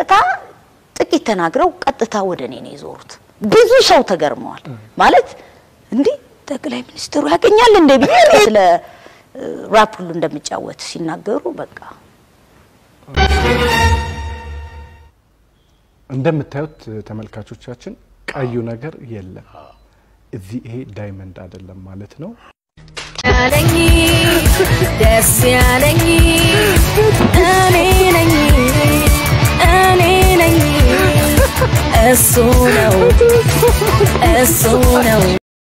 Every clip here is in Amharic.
ቀጥታ ጥቂት ተናግረው ቀጥታ ወደ እኔ ነው የዞሩት። ብዙ ሰው ተገርመዋል። ማለት እንዲህ ጠቅላይ ሚኒስትሩ ያገኛል እንደ ብዬ ስለ ራፕ ሁሉ እንደሚጫወት ሲናገሩ በቃ እንደምታዩት ተመልካቾቻችን ቀዩ ነገር የለም እዚህ ይሄ ዳይመንድ አይደለም ማለት ነው። ያለኝ ደስ ያለኝ እኔ ነኝ እኔ ነኝ እሱ ነው እሱ ነው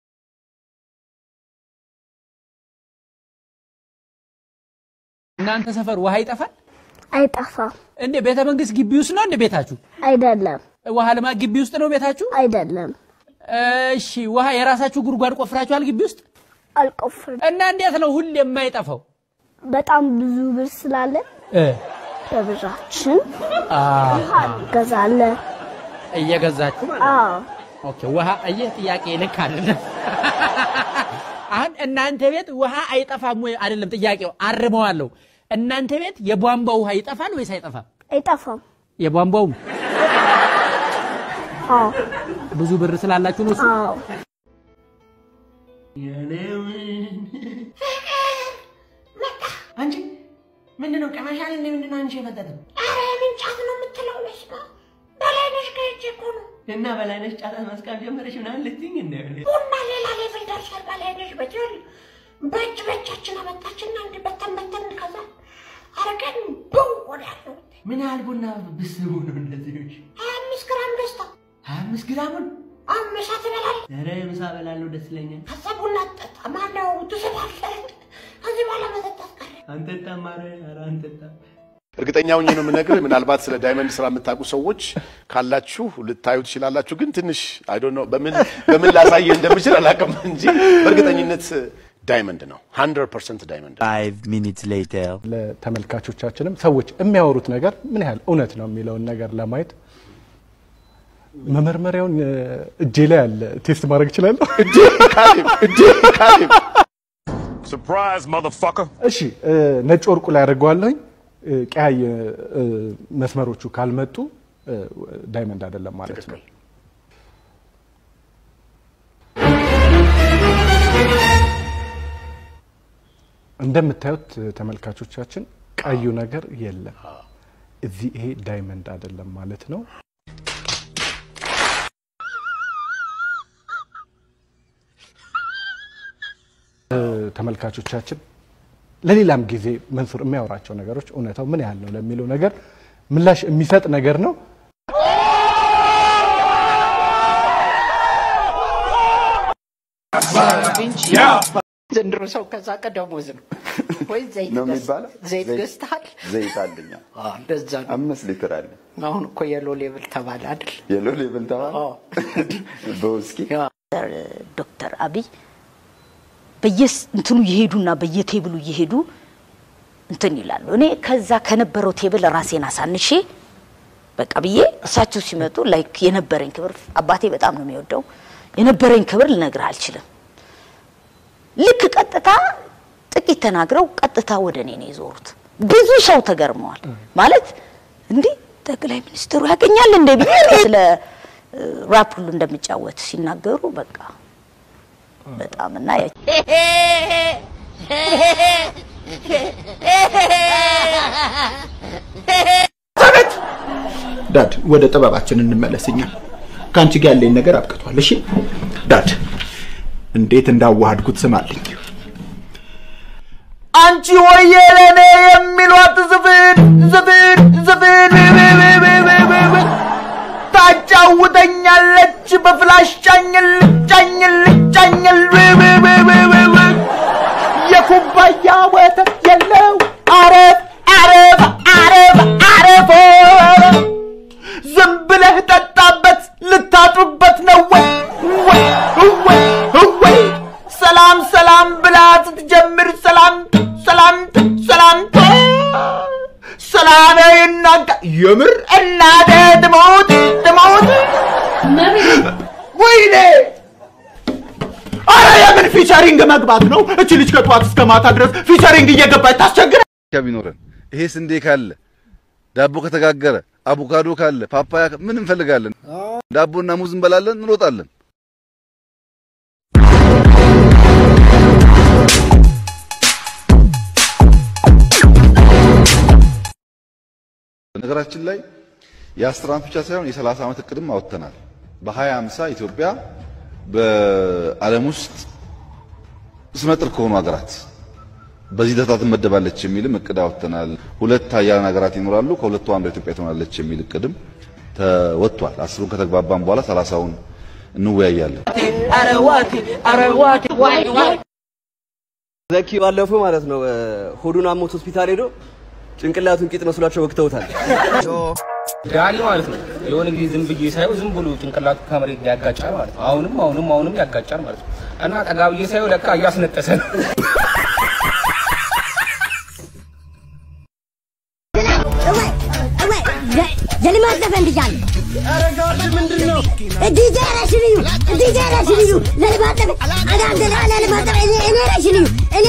እናንተ ሰፈር ውሃ ይጠፋል አይጠፋም። እንዴ? ቤተ መንግስት ግቢ ውስጥ ነው እንዴ ቤታችሁ? አይደለም ውሃ ልማት ግቢ ውስጥ ነው ቤታችሁ? አይደለም። እሺ፣ ውሃ የራሳችሁ ጉድጓድ ቆፍራችኋል ግቢ ውስጥ? አልቆፍርም። እና እንዴት ነው ሁሌ የማይጠፋው? በጣም ብዙ ብር ስላለን እ በብራችን አዎ፣ ውሃ እንገዛለን። እየገዛችሁ ማለት ነው። አዎ ኦኬ፣ ውሃ ይህ ጥያቄ ልክ አይደለም። አሁን እናንተ ቤት ውሃ አይጠፋም ወይ? አይደለም ጥያቄው፣ አርመዋለሁ። እናንተ ቤት የቧንቧ ውሃ ይጠፋል ወይስ አይጠፋም? አይጠፋም። የቧንቧውም አዎ ብዙ ብር ስላላችሁ ነው እሱ? አዎ አንቺ ምንድነው ቀመሻል? እንደ ምንድነው አንቺ የመጠጥም? ኧረ ምን ጫት ነው የምትለው? በስመ አብ በላይነሽ ከእጄ እኮ ነው። እና በላይነሽ ጫት መስቃም ጀመረሽ ምናምን ልትይኝ እንደ ቡና ሌላ ሌቭል ደርሷል። በላይነሽ በጀል በእጅ በእጃችን አመጣችና እንደ በተን በተን ከዛ አረገን ብው ወደ ያለው ምን ያህል ቡና ብስቡ ነው እንደዚህ? ሀያ አምስት ግራም ደስታ ሀያ አምስት ግራሙን አሁን ምሳ ትበላለህ? ኧረ ምሳ እበላለሁ ደስ ይለኛል። ከዛ ቡና ጠጣ ማነው ትስባለህ። ከዚህ በኋላ መጠጣት ቀረ። አንጠጣም። ኧረ ኧረ አንጠጣም። እርግጠኛ ሆኜ ነው የምነግርህ። ምናልባት ስለ ዳይመንድ ስራ የምታውቁ ሰዎች ካላችሁ ልታዩ ትችላላችሁ። ግን ትንሽ አይ ዶንት ኖ በምን በምን ላሳየህ እንደምችል አላውቅም እንጂ በእርግጠኝነት ዳይመንድ ነው። 100% ዳይመንድ ነው። Five minutes later. ለተመልካቾቻችንም ሰዎች የሚያወሩት ነገር ምን ያህል እውነት ነው የሚለውን ነገር ለማየት መመርመሪያውን እ፣ እጄ ላይ አለ። ቴስት ማድረግ እችላለሁ? እጄ ካሌብ እጄ ካሌብ Surprise, motherfucker. እሺ እ፣ ነጭ ወርቁ ላይ አድርገዋለሁኝ። እ፣ ቀያይ እ፣ መስመሮቹ ካልመጡ እ፣ ዳይመንድ አይደለም ማለት ነው። እንደምታዩት ተመልካቾቻችን ቀዩ ነገር የለም እዚህ ይሄ ዳይመንድ አይደለም ማለት ነው። እ፣ ተመልካቾቻችን ለሌላም ጊዜ መንሱር የሚያወራቸው ነገሮች እውነታው ምን ያህል ነው ለሚለው ነገር ምላሽ የሚሰጥ ነገር ነው። ዘንድሮ ሰው ከዛ ቀደሞዝ ነው ወይ ዘይት ነው ገዝ- የሚባለው? ዘይት ዘይት- ገዝተሃል? ዘይት አለኛ አዎ፣ እንደዛ ነው። አምስት ሊትር አለ። አሁን እኮ የሎ ሌብል ተባለ አይደል? የሎ ሌብል ተባለ በውስኪ ዶክተር አብይ በየስ እንትኑ እየሄዱና በየቴብሉ እየሄዱ እንትን ይላሉ። እኔ ከዛ ከነበረው ቴብል ራሴን አሳንሼ በቃ ብዬ እሳቸው ሲመጡ ላይክ የነበረኝ ክብር አባቴ በጣም ነው የሚወደው የነበረኝ ክብር ልነግርህ አልችልም። ልክ ቀጥታ ጥቂት ተናግረው ቀጥታ ወደ እኔ ነው የዞሩት። ብዙ ሰው ተገርመዋል። ማለት እንዲህ ጠቅላይ ሚኒስትሩ ያገኛል እንደ ብዬ ስለ ራፕ ሁሉ እንደሚጫወት ሲናገሩ በቃ በጣም እና ያ- ዳድ ወደ ጥበባችን እንመለስኛ ከአንቺ ጋር ያለኝ ነገር አብቅቷል። እሺ ዳድ እንዴት እንዳዋሃድኩት ስማልኝ። አንቺ ሆዬ ለኔ የሚሏት ዝፍን ዝፍን ዝፍን ታጫውተኛለች በፍላሽ ጫኝል ጫኝል ጫኝል የኩባያ ወተት የለው አረፍ አረፍ አረፍ አረፍ ዝም ብለህ ጠጣበት ልታጡበት ነው ወይ ወይ ወይ ወይ ሰላም ሰላም ብላ ስትጀምር ሰላም ሰላም ሰላም ሰላም ይናጋ የምር እናደ ትሞት ትሞት ወይኔ አረ የምን ፊቸሪንግ መግባት ነው? እቺ ልጅ ከጠዋት እስከ ማታ ድረስ ፊቸሪንግ እየገባች ታስቸግረ ቢኖረን ይሄ ስንዴ ካለ ዳቦ ከተጋገረ አቮካዶ ካለ ፓፓያ ምን እንፈልጋለን? ዳቦና ሙዝ እንበላለን፣ እንሮጣለን። በነገራችን ላይ የአስር ዓመት ብቻ ሳይሆን የሰላሳ ዓመት እቅድም አወጥተናል። በሀያ ሃምሳ ኢትዮጵያ በዓለም ውስጥ ስመጥር ከሆኑ ሀገራት በዚህ ደረጃ ትመደባለች የሚልም እቅድ አወጥተናል። ሁለት ሀያላን ሀገራት ይኖራሉ፣ ከሁለቱ አንዷ ኢትዮጵያ ትሆናለች የሚል እቅድም ተወጥቷል። አስሩን ከተግባባን በኋላ ሰላሳውን እንወያያለን። ዘኪ ባለፈው ማለት ነው ሆዱን አሞት ሆስፒታል ሄዶ ጭንቅላቱን ቂጥ መስሏቸው ወግተውታል። ዳኒ ማለት ነው የሆነ ጊዜ ዝም ብዬ ሳየው ዝም ብሎ ጭንቅላቱ ከመሬት ላይ ያጋጫል ማለት ነው። አሁንም አሁንም አሁንም ያጋጫል ማለት ነው። እና ጠጋ ብዬ ሳየው ለካ እያስነጠሰ ነው። የልማት ዘፈን ብያለሁ። ምንድን ነው ዲጄ ነሽ ልዩ ዲጄ ነሽ ልዩ ለልማት ዘፈን አዳምደ ለልማት ዘፈን እኔ እኔ ነሽ ልዩ እኔ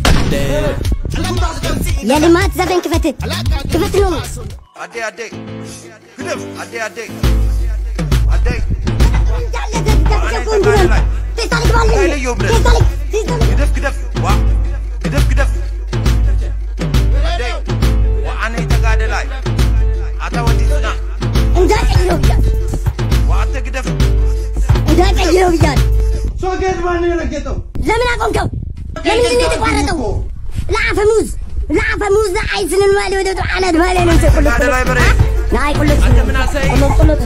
የልማት ዘፈን ክፈት ክፈት ነው አዴ አዴ ግደፍ አዴ አዴ አዴ ግደፍ ግደፍ ዋ ግደፍ ግደፍ አዴ ወአነ ተጋደላይ አታ ወዲ ሱና እንዳቀይረው ብያለሁ ወአተ ግደፍ እንዳቀይረው ብያለሁ። ሶጌት ማን የረገጠው ለምን አቆምከው? ለምንድን ነው የተቋረጠው? ለአፈሙዝ ለአፈሙዝ ለአይስንን ማለ ወደ ጣዓላት ማለ ነው ተቆልቆ ናይ ቁልጥ ቁልጥ ቁልጥ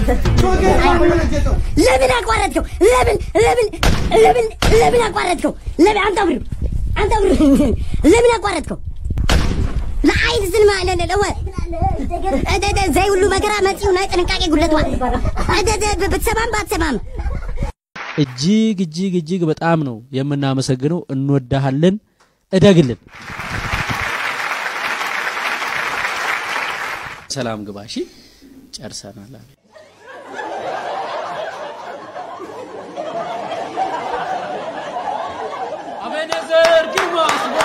ለምን አቋረጥከው? ለምን ለምን ለምን ለምን አቋረጥከው? ለምን አንተ ብር አንተ ብር ለምን አቋረጥከው? ለአይን ስን ማለት ነው እደ ዘይ ሁሉ መከራ መጪው ናይ ጥንቃቄ ጉድለቷል እደ ብትሰማም ባትሰማም እጅግ እጅግ እጅግ በጣም ነው የምናመሰግነው። እንወዳሃለን። እደግልን። ሰላም ግባ። እሺ፣ ጨርሰናል። አቤት። አቤኔዘር ግርማ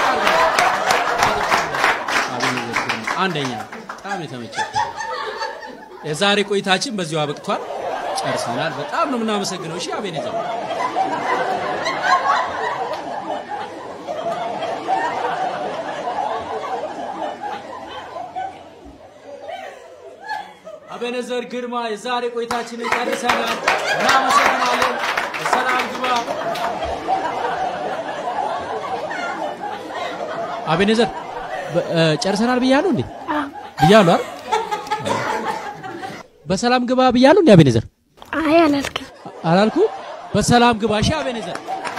አንደኛ በጣም የተመቸ የዛሬ ቆይታችን በዚሁ አበቅቷል። ጨርሰናል። በጣም ነው የምናመሰግነው። እሺ አቤኔዘር አቤኔዘር ግርማ የዛሬ ቆይታችንን ጨርሰናል። እናመሰግናለን። ሰላም ግባ። አቤኔዘር በ- እ፣ ጨርሰናል ብያለሁ እንዴ? ብያለሁ አይደል? በሰላም ግባ ብያለሁ እንዴ አቤኔዘር? አይ አላልክም። አላልኩ? በሰላም ግባ። እሺ አቤኔዘር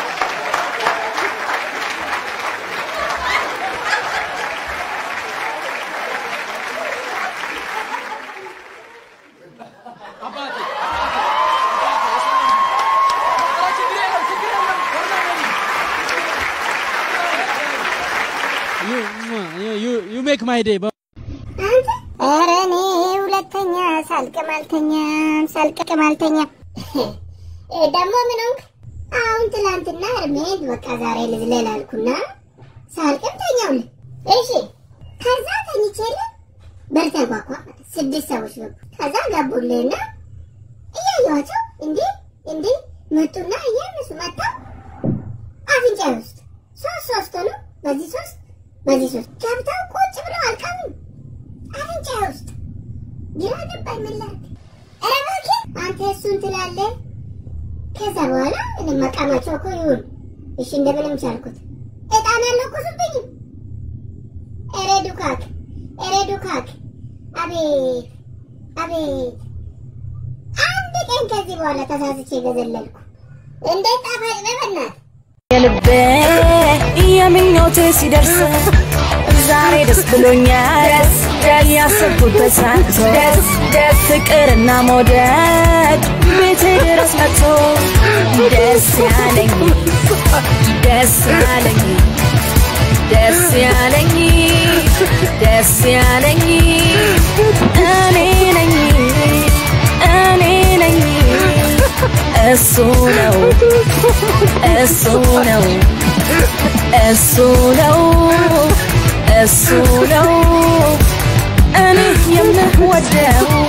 ዩ ሜክ ማይ ዴይ ኧረ እኔ ሁለተኛ ሳልቅም አልተኛም ሳልቅም አልተኛም። ደግሞ ምን ሆንክ? አሁን ትላንትና እርሜን በቃ ዛሬ ልዝለል አልኩና ሳልቅም ተኛውልህ። እሺ ከዛ ተኝቼልህ በር ተንኳኳ። ስድስት ሰዎች ገቡ። ከዛ ገቡልህና እያየኋቸው እንዲህ እንዲህ መጡና እያነሱ መጥተው አፍንጫ ውስጥ ሶስት ሶስት ሆኑ። በዚህ ሶስት በዚህ ሶስት ገብተው ቁጭ ብለው አልቀሙም። አፍንጫ ውስጥ ግራ ገባኝ። ምን ላድርግ? ኧረ እባክህ አንተ እሱን ትላለህ። ከዛ በኋላ እኔ መቃማቸው እኮ ይሁን እሺ፣ እንደምንም ቻልኩት። እጣን አልለኮሱብኝም። ኧረ ዱካክ፣ ኧረ ዱካክ! አቤት አቤት! አንድ ቀን ከዚህ በኋላ ተሳስቼ ገዘለልኩ። እንዴት ጣፋጭ ነው በእናትህ! የልቤ የምኞቴ ሲደርስ ዛሬ ደስ ብሎኛል። ደስ ደስ ያሰብኩት ተሳክቶ ደስ ደስ ፍቅርና መውደድ ቤቴ ድረስ መጥቶ ደስ ያለኝ ደስ ያለኝ ደስ ያለኝ ደስ ያለኝ እኔ ነኝ እኔ ነኝ እሱ ነው እሱ ነው እሱ ነው እሱ ነው እኔ የምወደው